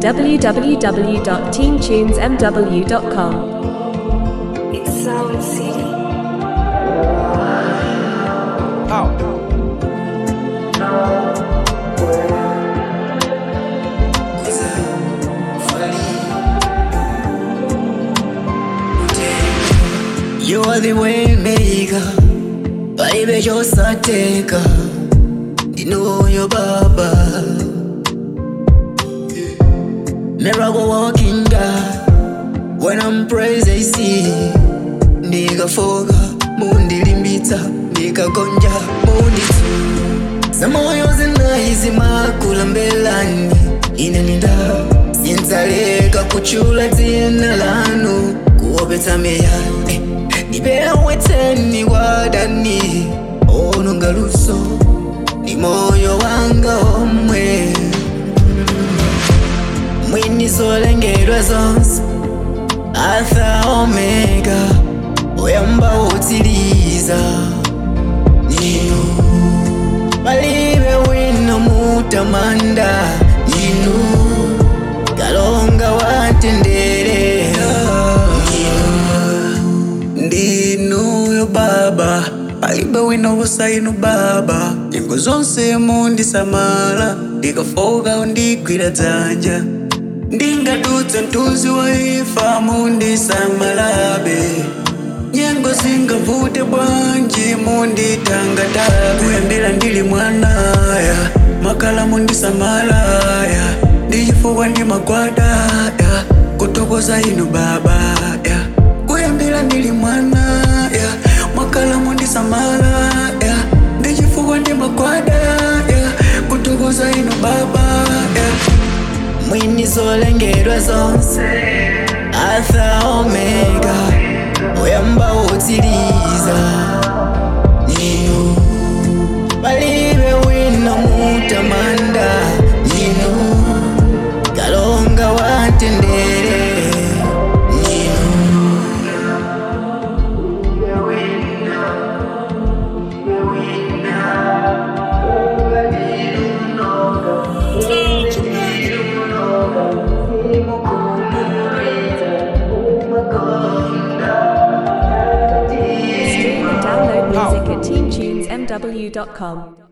www.teamtunesmw.com. It's Sound City. You are the way maker, baby, just a taker. You know your baba. Miracle walking God, when I'm praised I see. Nigga foga, mundi limbita, nigga gonja, mundi tu. Zamoyo zinaizi makula mbelani, inaninda. Sinzaleka kuchula dzina lanu, kuopeta meyani. Nibeweteni wadani, ononga luso, ni moyo wanga omwe. Mwini zolengerwa zonse, Alpha Omega, oyamba wotiliza. Nino, palibe wino mutamanda, nino, kalonga watendere. Nino, ndinuyo baba palibe wino wosainu baba nyengo zonse mundisamala ndikafoka undigwira dzanja ndingadutsa mtunzi wa ifa mundisamalabe nyengo zingavute bwanji munditangatabe kuyambira ndili mwanaya makala mundisamalaya ndichifuwa ndi magwadaya kutokoza inu babaya kuyambira ndili mwanaya makala mundisamalaya ndichifuwa ndi magwadaya kutokoza inu babaya mwini zolengerwa zonse Alpha Omega oyamba wotiliza nino palibe wino mutamanda nino kalonga watendere nino Stream and download music at teamtunesmw.com.